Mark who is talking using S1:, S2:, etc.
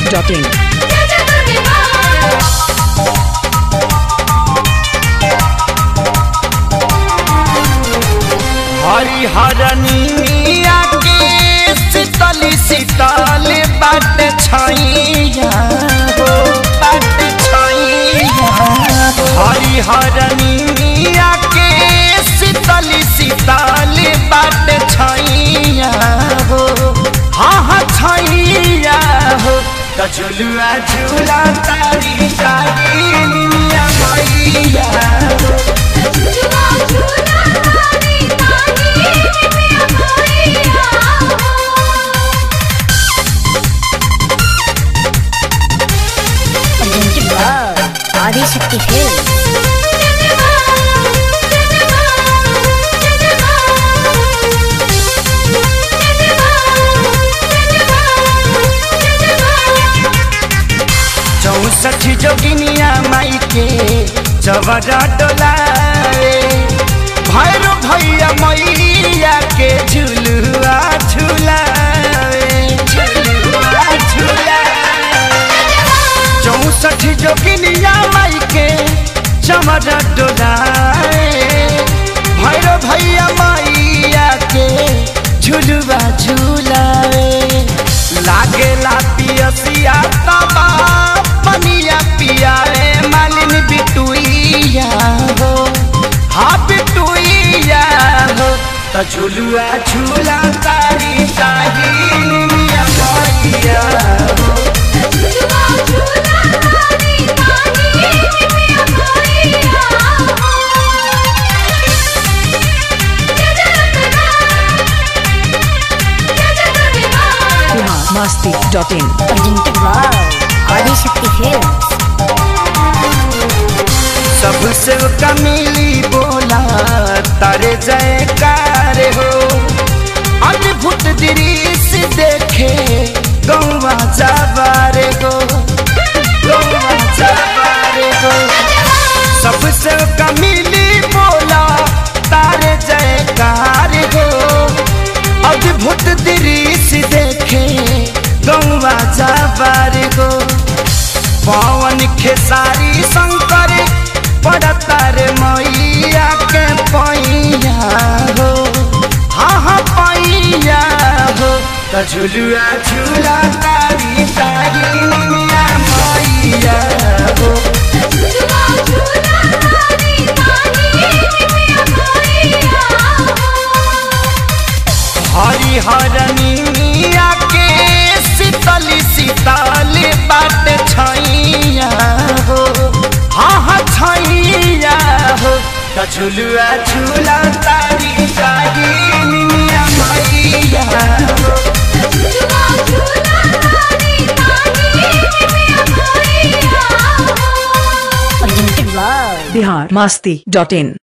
S1: masti.in.
S2: हरिहरनिया के शीतली शीतल बाट छैया हो बाट छैया हरिहरनिया के शीतली शीतल बाट छैया हो हाँ हाँ छैया हो त झुलुआ झुला तारी तारी निया मैया हो
S3: presented by Adi Shakti Films.
S2: चौसठ जोगिनिया माई के चवरा डोलाए भैरो भैया मैया के झुलुआ झुलाए झुलुआ झुलाए चौसठ जोगिनिया माई के चमरा डोलाए भैरो भैया मैया के झुलुआ झुलाए लागेला पियसिया तबा पनिया पियाए मालिन बिटुइया हो हाँ बिटुइया हो त झुलुआ झूला तारी ताही निमिया मैया हो
S1: Bihar masti.in.
S3: Presented by Adi Shakti Films.
S2: सबसे कमिली बोला तारे जयकार हो अद्भुत दृश्य देखे गौवा जाबारे गो गौवा जाबारे गो सबसे कमिली बोला तारे जयकार हो अद्भुत दृश्य देखे गौवा जाबारे गो पवन खेसारी शंकर पड़तार मैया के पैया हो हाँ हाँ पैया हो त झुलुआ झूला तारी तारी मिया मैया हो हरिहरनी मिया के शीतली शीतल बाट छैया हो हाँ हाँ छैया हो त झुलुआ झूला तारी तारी मिया मैया हो
S3: Presented by
S1: Bihar masti.in.